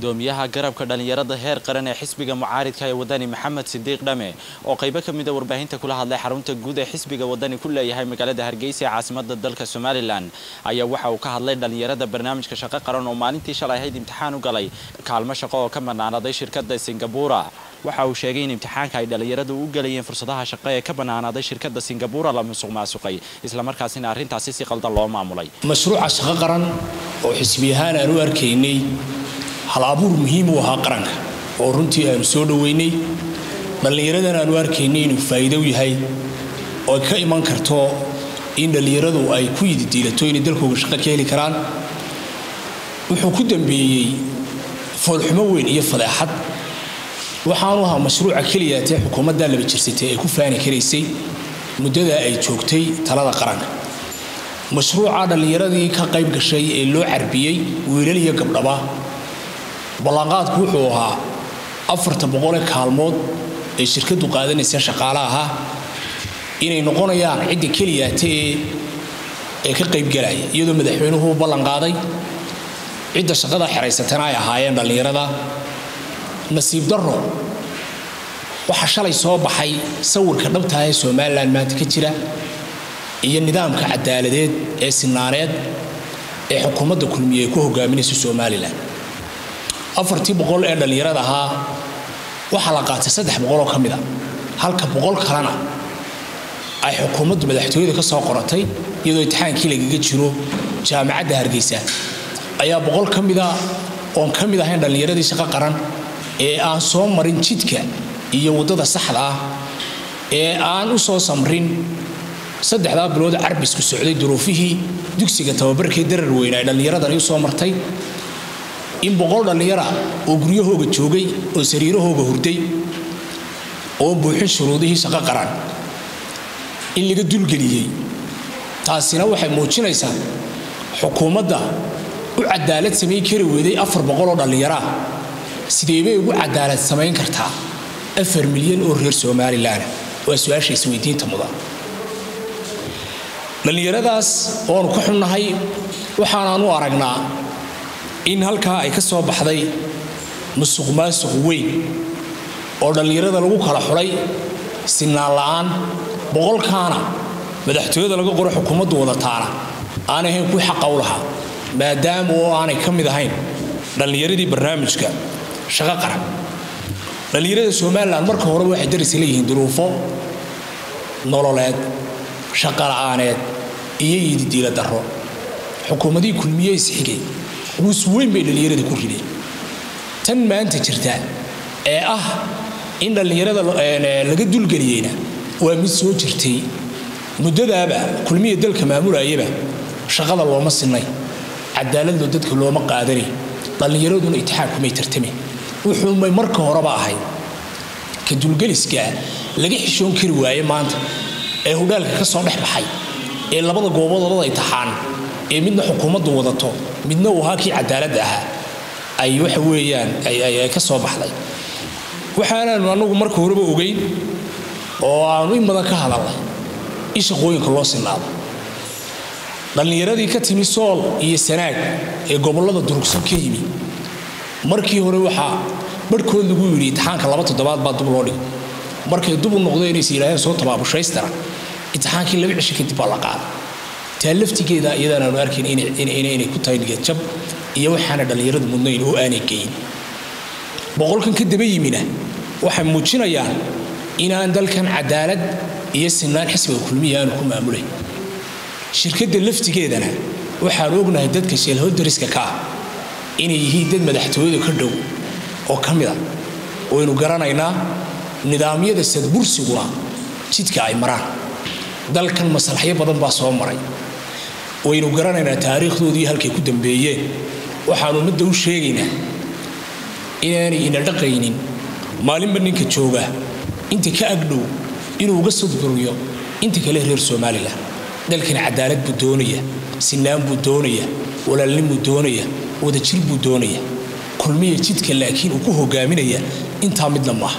gudoomiyaha garabka dhalinyarada heer qaran ee xisbiga mucaaridka ee wadani maxamed sidiiq dhame oo qaybo ka mida warbaahinta kula hadlay xarunta guud ee xisbiga wadani ku leeyahay magaalada hargeysa ee caasimada dalka somalilan ayaa waxa uu ka hadlay dhalinyarada barnaamijka shaqo qaran oo maalintii shalay ahayd imtixaan u galay kaalmo shaqo oo ka banaanaday shirkada singabura waxa uu sheegay in imtixaanka ay dhalinyaradu u galayeen fursadaha shaqo ee ka banaanaaday shirkada singabura la musuq maasuqay islamarkaasina arrintaasi si qaldan loo maamulay mashruuca shaqo qaran oo xisbi ahaan aan u arkaynay hal abuur muhiim u ahaa qaranka oo runtii aanu soo dhoweynay dhallinyaradan aanu arkaynay inuu faa'iido u yahay oo ka iman karto in dhallinyaradu ay ku yididiilato inay dalkooga shaqo ka heli karaan wuxuu ku dambeeyey foolxumo weyn iyo fadeexad waxaanu ahaa mashruuca keliya tee xukuumadda laba jirsatay ay ku faani karaysay muddada ay joogtay talada qaranka mashruuca dhallinyaradii ka qayb gashay ee loo carbiyey wiilal iyo gabdhaba ballanqaadku wuxuu ahaa afarta boqole kaalmood ee shirkadu qaadanaysa shaqaale ahaa inay noqonayaan cidda keliyaate ee ka qaybgalaya iyadoo madaxweynuhu u ballanqaaday cidda shaqada xeraysatana ay ahaayeen dhallinyarada nasiib darro waxaa shalay soo baxay sawirka dhabtaah ee somalilan maanta ka jira iyo nidaamka cadaaladeed ee sinaaneed ee xukuumadda kulmiye ay ku hogaaminaysa somalilan afartii boqol ee dhallinyarada ahaa waxaa la qaatay saddex boqoloo ka mida halka boqol kalena ay xukuumaddu madaxtooyada ka soo qoratay iyadoo imtixaankii lagaga jiro jaamacadda hargeysa ayaa boqol ka mida oon ka mid ahayn dhallinyaradii shaqo qaran ee aan soo marin jidka iyo waddada saxda ah ee aan u soo samrin saddexdaa bilood carbisku socday duruufihii dugsiga tababarkee darar weyna ay dhallinyaradani u soo martay in boqol dhallinyara oo guryahooga joogay oo sariirahooga hurday oo buuxin shuruudihii shaqo qaran in laga dulgeliyey taasina waxay muujinaysaa xukuumadda u cadaalad samayn kari weyday afar boqoloo dhallinyaraa sideebay ugu cadaalad samayn kartaa afar milyan oo reer somalilan waa su-aasha isweydiinta mudan dhallinyaradaas oonu ka xunnahay waxaanaanu aragnaa in halkaa ay ka soo baxday musuq maasuq weyn oo dhallinyarada lagu kala xulay sinaan la'aan boqolkaana madaxtooyada laga qoro xukuumaddu wadataana aanay ahayn kuwii xaqa u lahaa maadaama oo aanay ka mid ahayn dhallinyaradii barnaamijka shaqo qaran dhallinyarada somalilan marka horeba waxay darisi leeyihiin duruufo nololeed shaqo la'aaneed iyo yididiila darro xukuumadihii kulmiye isxigay quus weyn bay dhallinyarada ku rideen tan maanta jirta ee ah in dhallinyarada laga dulgeliyeyna waa mid soo jirtay muddadaaba kulmiya dalka maamulayaba shaqada looma sinay cadaaladoo dadka looma qaadanay dhallinyaraduna itixaankumay tartamayn wuxuumay marka horeba ahayd ka dulgeliskaa laga xishoon kari waaye maanta ee hudhaalka ka soo dhex baxay ee labada gooboodooda itaxaan ee midna xukuumaddu wadato midna uu ahaa kii cadaaladda ahaa ay waxa weeyaan ay ka soo baxday waxaanaanu anagu marka horeba ogeyn oo aanu in badan ka hadalnay in shaqooyinka loo sinaado dhallinyaradii ka timi sool iyo sanaag ee gobollada durugsan ka yimi markii hore waxaa barhkood lagu yidhi imtixaanka laba toddobaad baa dub loo dhigay markay dub u noqdeen inaysa yidhaaheen soo tabaabushhaystara imtixaankii laba cisho kadib baa la qaaday taa laftigeeda iyadaanaanu arkayn inay ku tahay niyadjab iyo waxaana dhallinyaradu mudnayn oo aanay geyin boqolkan ka daba yimina waxay muujinayaan inaan dalkan cadaalad iyo sinaan xisbiga kulmiya aanu ku maamulayn shirkadda laftigeedana waxaanu ognahay dadka sheelhodariska ka ah inay yihiin dad madaxtooyada ka dhow oo ka mida waynu garanaynaa nidaamyada sadbursiguna jidka ay maraan dalkan maslaxyo badan baa soo maray waynu garanaynaa taariikhdoodii halkay ku dambeeyeen waxaanu ummadda u sheegaynaa inaanay ina dhaqaynin maalinba ninka jooga inta ka agdhow inuu uga sodburiyo inta kale reer somalilan dalkan cadaalad buu doonaya sinaan buu doonaya walaalnimuu doonaya wadajir buu doonaya kulmiya jidka laakiin uu ku hogaaminaya intaa midna maaha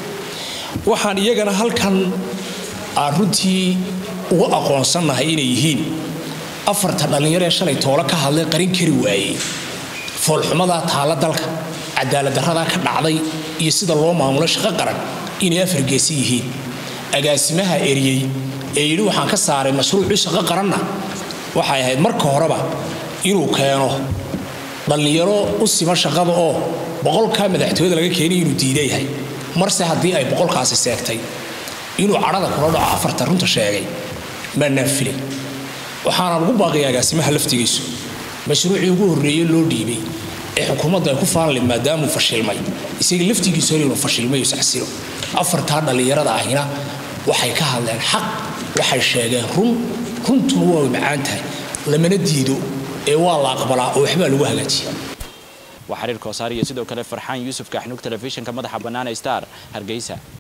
waxaan iyagana halkan aan runtii uga aqoonsannahay inay yihiin afarta dhallinyaro ee shalay toolo ka hadlay qarin kari waayey foolxumadaa taalla dalka cadaalad darradaa ka dhacday iyo sida loo maamulo shaqo qaran inay afargeesi yihiin agaasimaha eriyey ee yidhi waxaan ka saaray mashruucii shaqo qaranna waxay ahayd marka horeba inuu keeno dhallinyaro u sima shaqada oo boqolkaa madaxtooyada laga keenay inuu diidayahay marse haddii ay boqolkaasi seegtay inuu cadhada kula dhaco afarta runta sheegay maanaan filay waxaana lagu baaqaya agaasimaha laftigiisu mashruucii ugu horreeye loo dhiibay ee xukuumadda ay ku faanle maadaamuu fashilmay isaga laftigiisu hor inuu fashilmay isxasilo afartaa dhallinyarada ahina waxay ka hadleen xaq waxay sheegeen run runtuna waa macaan tahay lamana diido ee waa la aqbalaa oo waxbaa lagu hagaajiya waa xiriir koosaar iyo sidoo kale farxaan yuusuf kaaxnuug telefishinka madaxa bannaan ee star hargeysa